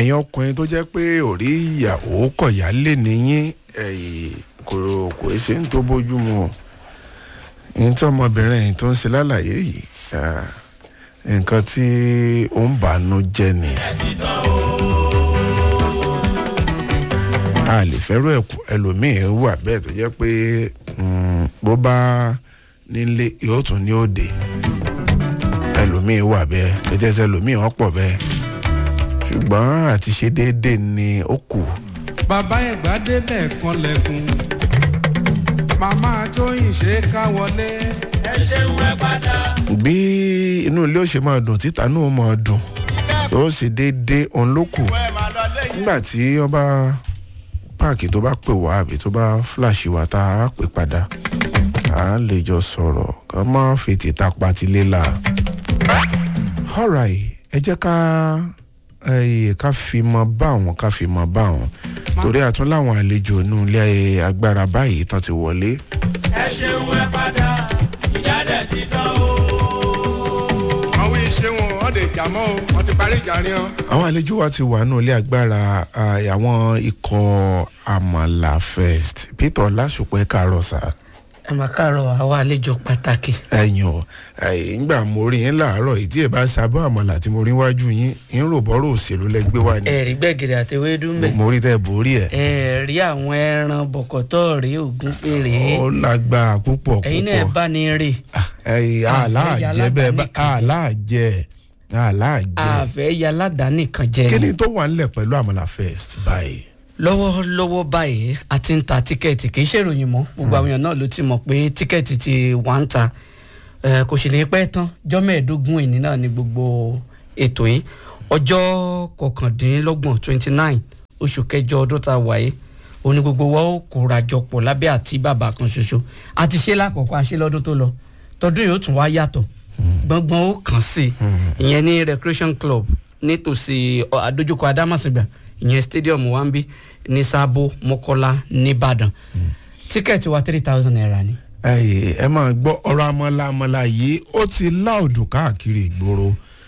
ẹ̀yin ọkùnrin tó jẹ́ pé òrí ìyàwó kọ̀yà lè níyín ẹ̀yìn kò kò ṣe ń tó bójú mu o ní tí ọmọbìnrin yìí tó ń ṣe lálàyé yìí ah, nǹkan tí ó ń bànú jẹ́ ni. a lè fẹ́rù ẹ̀kú ẹlòmíín wà bẹ́ẹ̀ tó jẹ́ pé mm, bó bá nílé yóò tún ní òde ẹlòmíín wà bẹ́ẹ̀ pétẹ́sẹ̀ ẹlòmíín wọ́n pọ̀ bẹ́ẹ̀ ṣùgbọ́n àti ṣe déédéé ni ó kù. bàbá ẹ̀gbá débẹ̀ kan lẹ́kùn màmá tóyìn ṣe ká wọlé. ẹ ṣeun ẹ padà. bí inú ilé ó ṣe máa dùn títa náà ó máa dùn tó ṣe déédéé òun ló kù nígbà tí wọ́n bá páàkì tó bá pè wá àbí tó bá fúláṣì wá tá a pè padà à á lè jọ sọ̀rọ̀ ká má fètè ta patilé la. alright ẹ jẹ́ ká ẹ ká fi mọ bá àwọn ká fi mọ bá àwọn torí àtún láwọn àlejò inú ilé agbára báyìí tán ti wọlé. ẹ ṣeun ẹ padà ìjà dẹ̀ ti tán o. àwọn iṣẹ́ wọn wọ́n lè jà mọ́ o wọ́n ti parí ìjà ni ọ́. àwọn àlejò wa ti wà nínú ilé agbára ah, àwọn ikọ̀ amala first peter ọlásùpẹ́ kàárọ̀ sá ẹ máa káàárọ̀ àwa àlejò pàtàkì. ẹ̀yìn ọ̀ ńgbà mo rí yín láàárọ̀ ìdí ẹ̀ bá sábà àmàlà tí mo rí wájú yín ń rò bọ́rọ̀ òṣèlú lẹ́gbẹ́ wa ni ẹ̀rí gbẹ̀gìrì àti ewédú ń bẹ̀. mo rí tẹ́ borí ẹ̀ ẹ̀rí àwọn ẹran bọ̀kọ̀tọ̀ rí ògún fèrè. ó lágbá púpọ̀ ẹ̀yin náà púpọ̀ bá ní rè ẹ̀yìn àláàjẹ bẹ́ẹ̀ bá àláàjẹ àláàjẹ àfẹ́ ya aládàáni kan jẹ kí ni. ni tó wà nílẹ̀ pẹ̀lú àmàlà first báyìí. lọ́wọ́lọ́wọ́ báyìí a ti ń ta tíkẹ́ẹ̀tì kì í ṣèròyìn mọ́ gbogbo àwọn èèyàn náà ló ti mọ̀ pé tíkẹ́ẹ̀tì ti wà ń ta Eh, kò sì ní pẹ́ tán ọjọ́ mẹ́ẹ̀ẹ́dógún ìní náà ni gbogbo ètò yìí ọjọ́ kọkàndínlọ́gbọ̀n twenty nine oṣù kẹjọ ọdún tá a wà yìí òní gbogbo wa ó kóra jọ pọ̀ lábẹ́ àti bàbá kan ṣoṣo a ti ṣe lákọ̀ọ́kọ́ a ṣe lọ́dún tó lọ tọdún yìí ó tún wá yàtọ̀ gbọ̀ngbọ̀n ó kàn sí i ìyẹn ní recreation club nítòsí ọ, àdójúkọ adámàsìgbà ìyẹn stadium wa ń bí ní sábó mọ́kọ́lá nìbàdàn tíkẹ́ẹ̀tì wa three thousand naira ni. ẹ ẹ máa gbọ́ ọ̀rọ̀ amọ̀lá amọ̀lá yìí ó ti láòdù káàkiri ìgboro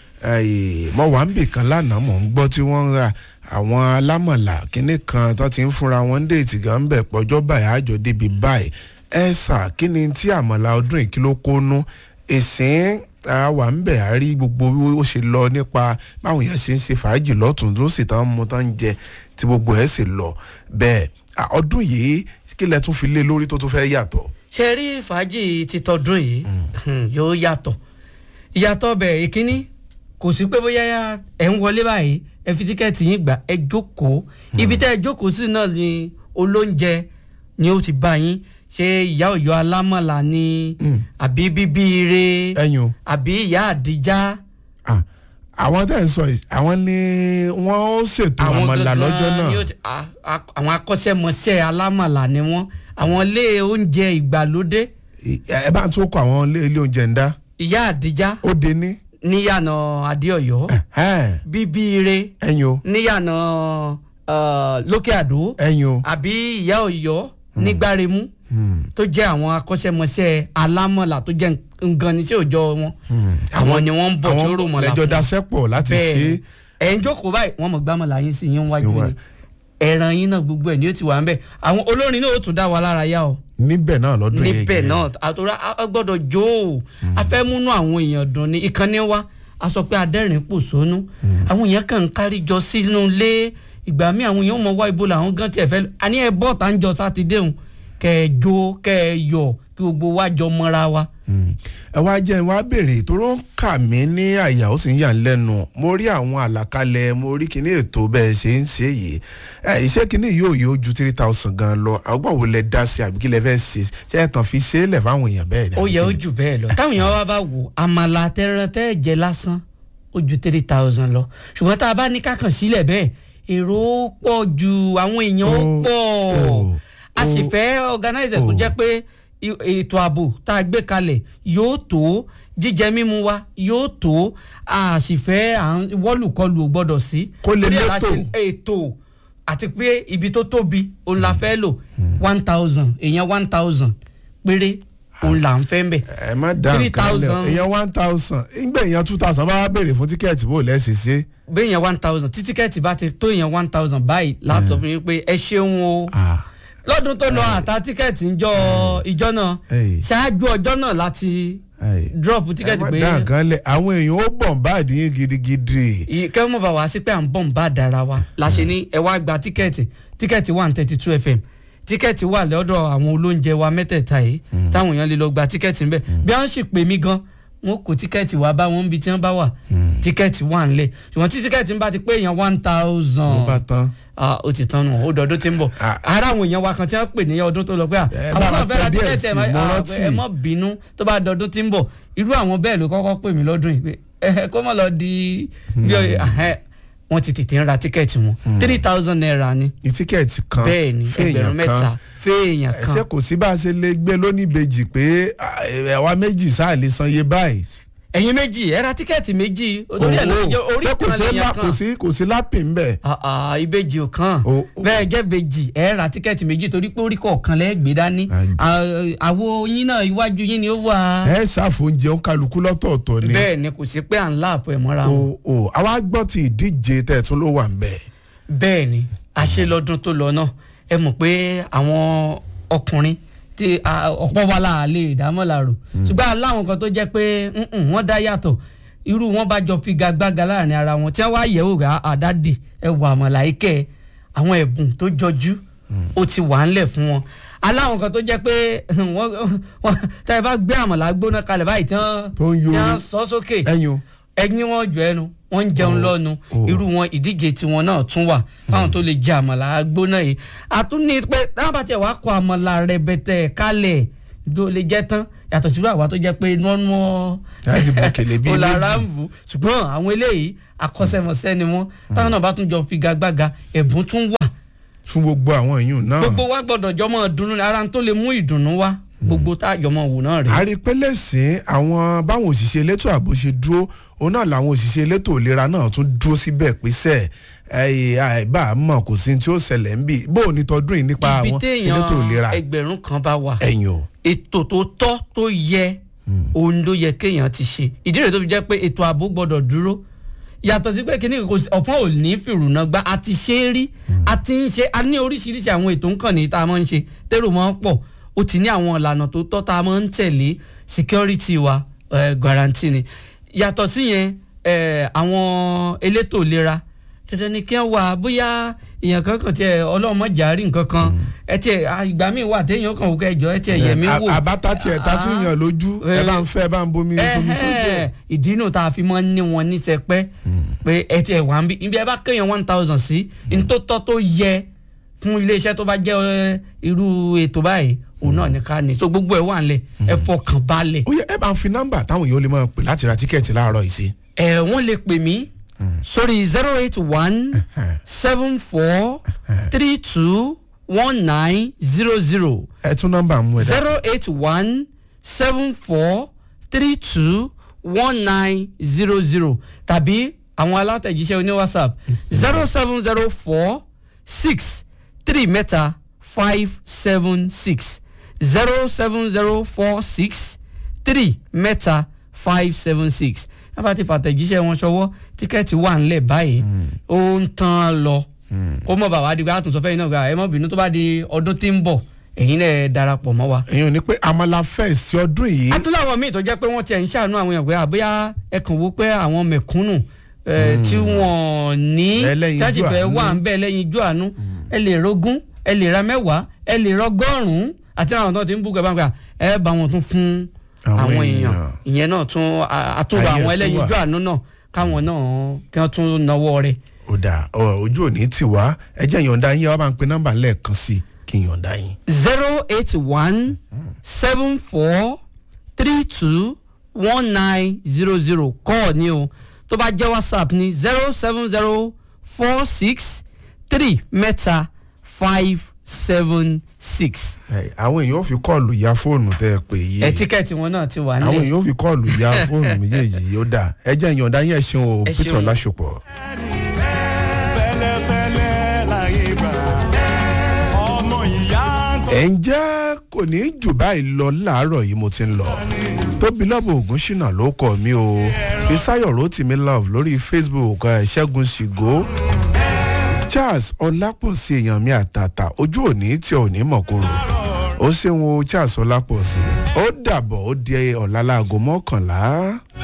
ẹ, mo wà ń bì kan lánàá mò ń gbọ́ tí wọ́n ń ra àwọn alámọ̀là kínní kan tó ti ń fúnra wọn déètì gan bẹ̀ pọ̀jọ́ báyìí àjọ débi báyìí ẹ sà kí ni tí àmọ̀là ọdún ìkìlọ̀ kónú ìsìn àwa ń bẹ̀ á rí gbogbo bí ó ṣe lọ nípa báwọn èèyàn ṣe ń ṣe fàájì lọ́tún ló sì tán mú tán ń jẹ tí gbogbo ẹ̀ sì lọ bẹ́ẹ̀ à, ọdún yìí kí lẹ tún fi lé lórí tó tún fẹ́ yàtọ̀. ṣe rí fàájì ti tọdún yìí hmm, yóò yàtọ̀ ìyàtọ̀ bẹ̀ ìkíní kò sí pé bóyá ẹ̀ ń wọlé báyìí ẹ fi tíkẹ́ẹ̀tì yín gbà ẹ jókòó ibi tẹ́ ẹ jókòó sí náà ni olóúnjẹ ni ó ti bá yín ṣé ìyá ọ̀yọ́ alámọ̀là ni àbí bíbí ire ẹ̀yin o. àbí ìyá àdìjá Ah, àwọn tẹ̀ ń sọ yìí àwọn ni wọ́n ó ṣètò àmàlà gangan lọ́jọ́ ni náà ó ti- a- a- àwọn akọ́ṣẹ́mọṣẹ́ alámọ̀là ni wọ́n àwọn ilé oúnjẹ ìgbàlódé ẹ bá ń tún kọ àwọn ilé ilé oúnjẹ ń dá ìyá àdìjá ó de ní níyànà adéọyọ ẹ̀hẹ́n, bíbí ire ẹ̀yin o níyànà uh, lókè àdó ẹ̀yin o àbí ìyá ọ̀yọ́ nígbàremú tó jẹ́ àwọn akọ́ṣẹ́mọṣẹ́ alámọ̀là tó jẹ́ ngan ní sí òòjọ́ wọn àwọn ni wọ́n ń bọ̀ tó rò mọ́lá lẹ́jọ́ dasẹ́pọ̀ láti ṣe bẹ́ẹ̀ ẹ̀ ń jókòó báyìí wọ́n mọ̀ gbámọ̀lá yín sí yín wájú Sí wa. ni ẹran yín náà gbogbo ẹ̀ ni ó ti wà ń bẹ̀ àwọn olórin náà ó tún dá wa lára yá o níbẹ̀ náà lọ́dún yìí níbẹ̀ náà àtúrà a gbọ́dọ̀ jó o a fẹ́ múnú àwọn èèyàn dùn ní ìkànnì wa a sọ pé adẹ́rìn pò sónú àwọn èèyàn kàn ń kárí jọ sínú ilé ìgbà míì àwọn èèyàn mọ̀ wá ibo làwọn gan tiẹ̀ fẹ́ àní ẹ bọ́ tá ń jọ sátidé òun kẹ ẹ jó kẹ ẹ yọ kí gbogbo wa jọ mọ́ra wa. ẹ wá jẹ́ wá béèrè tó ń kà mí ní àyà ó sì ń yà ń lẹ́nu mo rí àwọn àlàkalẹ̀ mo rí kíní ètò bẹ́ẹ̀ ṣe ń ṣe yìí ẹ iṣẹ́ kíní yóò yóò ju three thousand gan lọ àgbọ̀n wo lẹ dá sí àbí kí lẹ fẹ́ ṣe ṣe é kàn fi ṣe é lẹ̀ fáwọn èèyàn bẹ́ẹ̀ ni. ó àbí yẹ ó kí ni? jù bẹ́ẹ̀ lọ táwọn èèyàn wa bá wò àmàlà tẹran tẹ́ jẹ lásán ó ju three thousand lọ ṣùgbọ́n tá a bá ní kákan sílẹ̀ bẹ́ẹ̀ èrò ó pọ̀ ju àwọn èèyàn ó Ó- pọ̀ ó- a sì ó- fẹ́ organizer tó ó. jẹ́ pé i- ètò ààbò tá a gbé kalẹ̀ yóò tó jíjẹ mímu wa yóò tó a sì fẹ́ à ń wọ́lùkọlù ò gbọ́dọ̀ sí. Kó lè Torí ẹ̀ la létò. ṣe ètò àti pé ibi tó tóbi òun la fẹ́ lò one thousand èèyàn one thousand péré òun là ń fẹ́ ń bẹ̀. ẹ má dá Three nǹkan lẹ thousand. èèyàn one thousand ìgbà èèyàn two thousand bá wá béèrè fún tíkẹ́ẹ̀tì bó lẹ́sẹ̀ ṣe. béèyàn one thousand tí tíkẹ́ẹ̀tì bá ti tó èèyàn one thousand báyìí látọ̀ fún yín pé ẹ ṣeun o lọ́dún tó lọ àtà tíkẹ́ẹ̀tì ìjọ ìjọ náà Ey. ṣáájú ọjọ́ náà láti drop ẹ tíkẹ́ẹ̀tì má pé dá nǹkan lẹ àwọn èèyàn ó bọ̀ bá àdínyìn gidigidi. kẹ́wọ́n mọ̀ bá wá sí pé à ń bọ̀ ń bá dára wa la ṣe ní ẹ wá gba tíkẹ́ẹ̀tì tíkẹ́ẹ̀tì wà ní thirty two fm tíkẹ́ẹ̀tì wà lọ́dọ̀ àwọn olóúnjẹ wa mẹ́tẹ̀ẹ̀ta yìí táwọn èèyàn lè lọ gba tíkẹ́ẹ̀tì ńbẹ̀ bí wọ́n sì pè mí gan wọn kò tíkẹ́ẹ̀tì wá bá wọn níbi tí wọ́n bá wà tíkẹ́ẹ̀tì wà ńlẹ̀ ṣùgbọ́n tí tíkẹ́ẹ̀tì ń bá ti pé èèyàn one ló thousand bá tán. ah ó ti tán nù ó dọdún tí ń bọ̀ Ah. ara àwọn èèyàn wa kan tí wọ́n pè ní ọdún tó lọ pé à Ẹ àwọn bá náà fẹ́ ra pẹ́ díẹ̀ tíkẹ́ẹ̀tì sí, ẹ̀ má- mo ah, rántí. ẹ mọ́ bínú tó bá dọdún tí ń bọ̀ irú àwọn bẹ́ẹ̀ ló kọ́kọ́ pè mí lọ́dún yìí pé ẹ kó mọ̀ lọ di bí ọ- ahẹ́, wọ́n ti tètè ń ra tíkẹ́ẹ̀tì wọn three thousand naira ni ní tíkẹ́ẹ̀tì kan bẹ́ẹ̀ ni ẹgbẹ̀rún mẹ́ta fẹ́ẹ̀yàn ẹsẹ kan kò sí bá a ṣe lè gbé lónìbejì pé ẹwà méjì sáà lè san iye báyìí. ẹ̀yin méjì ẹ ra tíkẹ́ẹ̀tì méjì orí ẹ̀ ló Owó. jẹ́ orí Ṣé kò kan sí lèèyàn lá- kan kò sí kò sí lápì ń bẹ̀. Ah, ah, ìbejì ò kàn O- o- bẹ́ẹ̀ jẹ́ bejì ẹ ra tíkẹ́ẹ̀tì méjì torí pé orí kọ̀ọ̀kan lẹ́ẹ̀ gbé dání Àjẹ́. Ah, àwo yín náà iwájú yín ni ó wà ẹ ṣàfóúnjẹ ń kálukú lọ́tọ̀ọ̀tọ̀ ni. bẹ́ẹ̀ ni kò sí pé à ń láàpọ̀ ẹ̀ mọ́ra wọn o o àwa gbọ́ ti ìdíje tẹ̀tún ló wà ń bẹ̀. bẹ́ẹ̀ ni a ṣe lọ́dún tó lọ náà ẹ mọ̀ pé àwọn ọkùnrin tí a- ọ̀pọ̀ wa la lè dámọ̀lárò ṣùgbọ́n aláwọn kan tó jẹ́ pé mm-mm, wọ́n dá yàtọ̀ irú wọn bá jọ figagbága láàrin ara wọn tí wọ́n wá yẹ̀wò rà àdádì ẹ wà mọ̀láìkẹ́ àwọn ẹ̀bùn tó jọjú ó ti wà ńlẹ̀ fún wọn aláwọn kan tó jẹ́ pé wọ́n wọ́n tẹ́ ẹ bá gbé àmàlà gbóná kalẹ̀ báyìí tí wọ́n Tó ń yó tí wọ́n sọ sókè ẹyin o. ẹyin wọn jọ ẹnu wọn ń jẹun lọ́nu oh. irú wọn ìdíje tiwọn náà tún wà fáwọn tó lè jẹ àmàlà gbóná yìí àtúní pé táwọn bá tiẹ̀ wá kọ àmàlà rẹ̀bẹ̀tẹ̀ kálẹ̀ ló lè jẹ́ tán yàtọ̀ síbú àwa tó jẹ́ pé nọ́nú ọ́ Láti bu òkèlè bíi ọ̀làrà méjì. ń bù ṣùgbọ́n àwọn eléyìí akọ́ṣẹ́mọṣẹ́ ni wọ́n táwọn náà bá tún jọ figagbága ẹ̀bùn tún wà fún gbogbo àwọn èèyàn náà. gbogbo wa gbọ́dọ̀ jọmọ dùnnú ni ara tó lè mú ìdùnnú wá gbogbo tá a jọmọ wò náà rèé. àrípẹ́lẹ́sìn àwọn báwọn òṣìṣẹ́ elétò ààbò ṣe dúró òun náà làwọn òṣìṣẹ́ elétò ìlera náà tún dúró síbẹ̀ pèsè àìbá mọ̀ kò sí tí ó ṣẹlẹ̀ ń bì bó o ní tọdún yìí nípa ibi àwọn elétò ìlera téèyàn ẹgbẹ̀rún kan bá wà ẹ̀yìn o. ètò tó tọ́ tó yẹ òun ló yẹ kéèyàn ti ṣe ìdí rẹ̀ tó fi jẹ́ pé ètò ààbò gbọ́dọ̀ dúró yàtọ̀ sí pé kíní kò sí ọ̀pọ̀n ò ní fìrùnà gba a ti ṣe é rí a ti ń ṣe a ní oríṣiríṣi àwọn ètò nǹkan ní tá a máa ń ṣe tẹ́rù máa ń pọ̀ ó ti ní àwọn ìlànà tó tọ́ tá a máa ń tẹ̀lé security wa eh, guarantee ni yàtọ̀ sí yẹn eh, àwọn elétò ìlera dandan ni kí wọ́n wà bóyá èèyàn kankan tiẹ̀ ọlọ́mọ jàrí nǹkan kan ẹ tiẹ̀ ah, ìgbà míì wà téèyàn kàn wò kẹjọ ẹ tiẹ̀ yẹ̀mí wò àbátá tiẹ̀ ta sí yàn lójú ẹ bá ń fẹ́ ẹ bá ń bomi fomi sójú ẹ̀. Ẹhẹ́, ìdí inú tá a fi mọ́ ní wọn ní sẹpẹ́ pé ẹ tiẹ̀ wá ń bí ibi ẹ bá kéèyàn one thousand sí ní tó tọ́ tó yẹ fún iléeṣẹ́ tó bá jẹ́ ẹ, irú ètò báyìí òun náà ní ká ní so gbogbo ẹ̀ wà nílẹ̀ ẹ fọkàn balẹ̀ ó yẹ ẹ bá ń fi nọ́mbà táwọn èèyàn lè máa pè láti ra tíkẹ́ẹ̀tì láàárọ̀ yìí sí. ẹ wọ́n lè pè mí sórí zero eight one seven four three two one nine zero zero ẹ tún nọ́mbà mú ẹ dá. zero eight one seven four three two one nine zero zero tàbí àwọn alátẹ̀jíṣẹ́ oní whatsapp zero seven zero four six three mẹ́ta five seven six zero seven zero four six three mẹ́ta five seven six wọ́n bá ti fàtẹ̀jíṣẹ́ wọn ṣọwọ́ tíkẹ́ẹ̀tì wà ńlẹ̀ báyìí ó ń tán lọ kó mọ̀ bàbá adigun àtúnṣe fẹ́yìn náà gba ẹ mọ̀ bínú tó bá di ọdún tí ń bọ̀ ẹ̀yin náà darapọ̀ mọ́ wa èèyàn ní pé amala fest ti ọdún yìí atúláwọ̀ míì tó jẹ́ pé wọ́n tiẹ̀ ń ṣàánú àwọn èèyàn pé àbúyá ẹ kàn wó pé àwọn mẹ̀kúnnù eh, tí wọ́n ní Ẹlẹ́yinjú tájì fẹ́ àánú. wà ń bẹ́ ẹlẹ́yin ijó àánú ẹ lè rogún ẹ lè ra mẹ́wàá ẹ lè rọgọ́rùn-ún àti àwọn tó ti ń bú gbàgbà ẹ bá wọn tún fún Àwọn àwọn èèyàn èèyàn. ìyẹn náà tún a- àtúrò Ayé àwọn tún ẹlẹ́yin wà. ijó àánú náà káwọn náà kí wọ́n tún náwó rẹ̀ ó dà ọ, ojú òní tì wá ẹ jẹ́ ìyọ̀ǹda yín ẹ wá bá ń pe nọ́mbà lẹ́ẹ̀kan sí i kí n yọ̀ǹda yín. zero eight one seven four three two one nine zero zero kọ́ọ̀ ni o tó bá jẹ́ whatsapp ni zero seven zero four six three mẹ́ta five seven six. Ẹ, àwọn èèyàn ò fi kọ́ọ̀lù ya fóònù tẹ́ ẹ pè yìí ẹ tíkẹ́ẹ̀tì wọn náà ti wà àwọn nílẹ̀. èèyàn ò fi kọ́ọ̀lù ya fóònù méjèèjì yìí ó dà ẹ jẹ́ ìyọ̀ǹda yín ẹ ṣeun o Ẹ Peter ṣeun. Ọlásùpọ̀. pẹ̀lẹ́pẹ̀lẹ́ láyé gbà ọmọ ìyá tó. ẹ̀ ń jẹ́ kò ní í jù báyìí lọ láàárọ̀ yìí mo ti ń lọ tóbi lọ́bù ògùn ṣìnà ló kọ́ mi o fisayo rotimi love lórí facebook ẹ̀, ṣẹ́gun ṣìgó charles ọlápọ̀sí èèyàn mi àtàtà ojú òní tí ò ní mọ̀kúrò ó ṣeun o charles ọlápọ̀sí ó dàbọ̀ ó di ọ̀la láago mọ́kànlá.